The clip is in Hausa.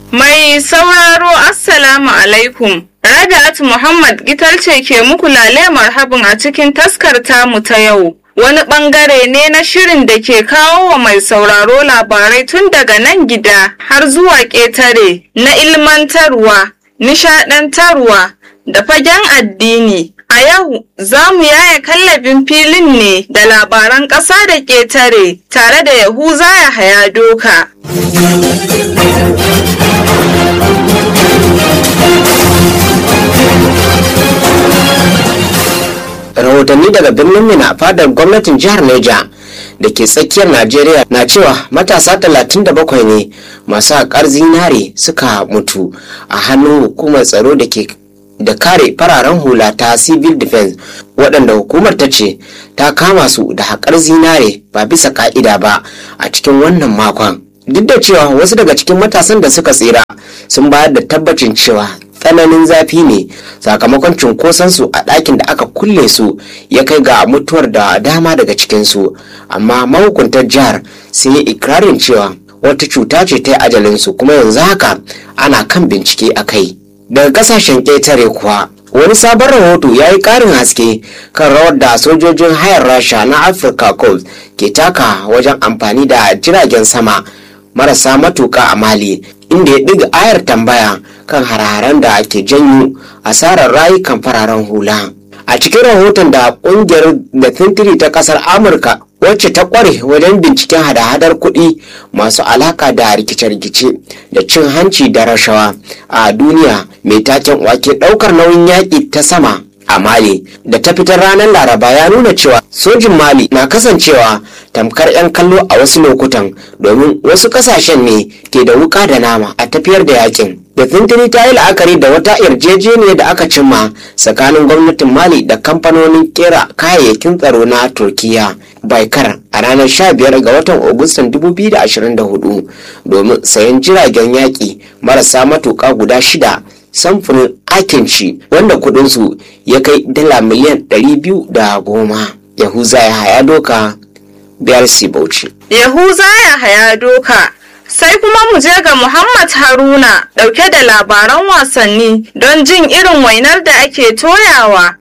Mai sauraro Assalamu alaikum. Rabi'at Muhammad Gital ce ke muku lale marhabin a cikin taskar tamu ta yau. Wani bangare ne na shirin da ke kawo wa mai sauraro labarai tun daga nan gida har zuwa ƙetare na ilmantarwa, nishaɗantarwa da fagen addini. A yau za mu yaya kallabin filin ne da labaran ƙasa da ƙetare tare da Yahuza ya haya doka. rahotanni daga birnin mina fadar gwamnatin jihar neja da ke tsakiyar najeriya na cewa matasa 37 ne masu haƙar zinare suka mutu a hannun hukumar tsaro da ke da kare fararen hula ta civil defense waɗanda hukumar ta ce ta kama su da haƙar zinare ba bisa ka'ida ba a cikin wannan makon duk da cewa wasu daga cikin matasan da suka tsira sun bayar da tabbacin cewa tsananin zafi ne sakamakon cunkoson a ɗakin da aka kulle su ya kai ga mutuwar da dama daga cikinsu amma mahukuntar jihar sun yi ikirarin cewa wata cuta ce ta yi ajalinsu kuma yanzu haka ana kan bincike a kai daga kasashen ƙetare kuwa wani sabon rahoto ya yi ƙarin haske kan rawar da sojojin hayar rasha na afirka coast ke taka wajen amfani da jiragen sama marasa matuƙa a mali inda ya ɗiga ayar tambaya kan hararen da ke janyo asarar rayukan fararen hula a cikin rahoton da ƙungiyar da tintiri ta ƙasar amurka wacce ta ƙware wajen binciken hada-hadar kuɗi masu alaka da rikice-rikice da cin hanci da rashawa a duniya mai taken wake ɗaukar nauyin yaƙi ta sama a mali da ta fitar ranar laraba ya nuna cewa sojin mali na kasancewa tamkar 'yan kallo a wasu lokutan domin wasu kasashen ne ke da wuka da nama a tafiyar da yakin da tuntuni ta yi la'akari da wata yarjejeniyar da aka cimma tsakanin gwamnatin mali da kamfanonin kera kayayyakin tsaro na turkiya baikar a ranar 15 ga watan agustan 2024 domin sayan jiragen yaƙi marasa matuƙa guda shida samfurin akinci wanda kudinsu ya kai dala miliyan 210 yahuza ya haya doka biyar bauchi Yahuza ya haya doka. Sai kuma mu je ga Muhammad Haruna ɗauke da labaran wasanni don jin irin wainar da ake toyawa